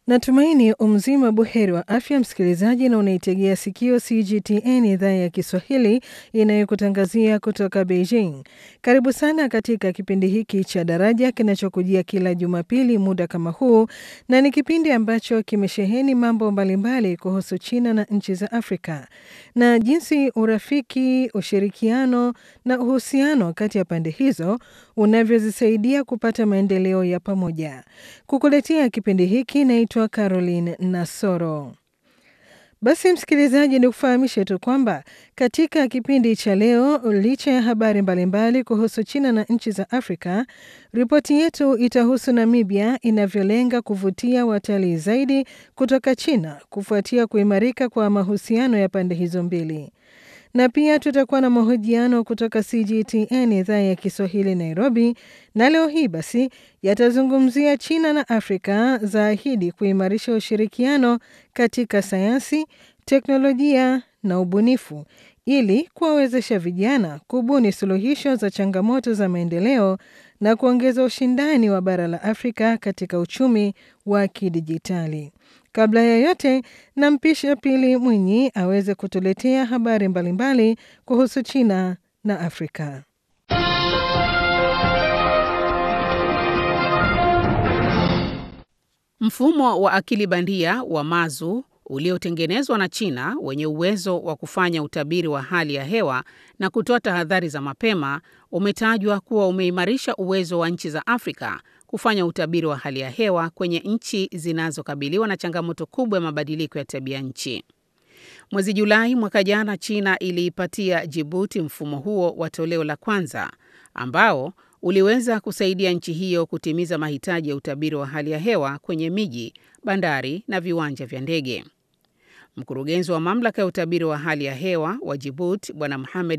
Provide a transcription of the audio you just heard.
Natumaini umzima buheri wa afya msikilizaji, na unaitegea sikio CGTN idhaa ya Kiswahili inayokutangazia kutoka Beijing. Karibu sana katika kipindi hiki cha Daraja kinachokujia kila Jumapili muda kama huu, na ni kipindi ambacho kimesheheni mambo mbalimbali kuhusu China na nchi za Afrika na jinsi urafiki, ushirikiano na uhusiano kati ya pande hizo unavyozisaidia kupata maendeleo ya pamoja. Kukuletea kipindi hiki naitwa Caroline Nasoro. Basi msikilizaji, ni kufahamishe tu kwamba katika kipindi cha leo, licha ya habari mbalimbali kuhusu China na nchi za Afrika, ripoti yetu itahusu Namibia inavyolenga kuvutia watalii zaidi kutoka China kufuatia kuimarika kwa mahusiano ya pande hizo mbili na pia tutakuwa na mahojiano kutoka CGTN idhaa ya Kiswahili Nairobi, na leo hii basi yatazungumzia China na Afrika zaahidi kuimarisha ushirikiano katika sayansi, teknolojia na ubunifu ili kuwawezesha vijana kubuni suluhisho za changamoto za maendeleo na kuongeza ushindani wa bara la Afrika katika uchumi wa kidijitali. Kabla ya yote, nampisha Pili Mwinyi aweze kutuletea habari mbalimbali kuhusu China na Afrika. Mfumo wa akili bandia wa Mazu uliotengenezwa na China wenye uwezo wa kufanya utabiri wa hali ya hewa na kutoa tahadhari za mapema umetajwa kuwa umeimarisha uwezo wa nchi za Afrika kufanya utabiri wa hali ya hewa kwenye nchi zinazokabiliwa na changamoto kubwa ya mabadiliko ya tabia nchi. Mwezi Julai mwaka jana, China iliipatia Jibuti mfumo huo wa toleo la kwanza ambao uliweza kusaidia nchi hiyo kutimiza mahitaji ya utabiri wa hali ya hewa kwenye miji, bandari na viwanja vya ndege. Mkurugenzi wa mamlaka ya utabiri wa hali ya hewa wa Jibuti Bwana Mohamed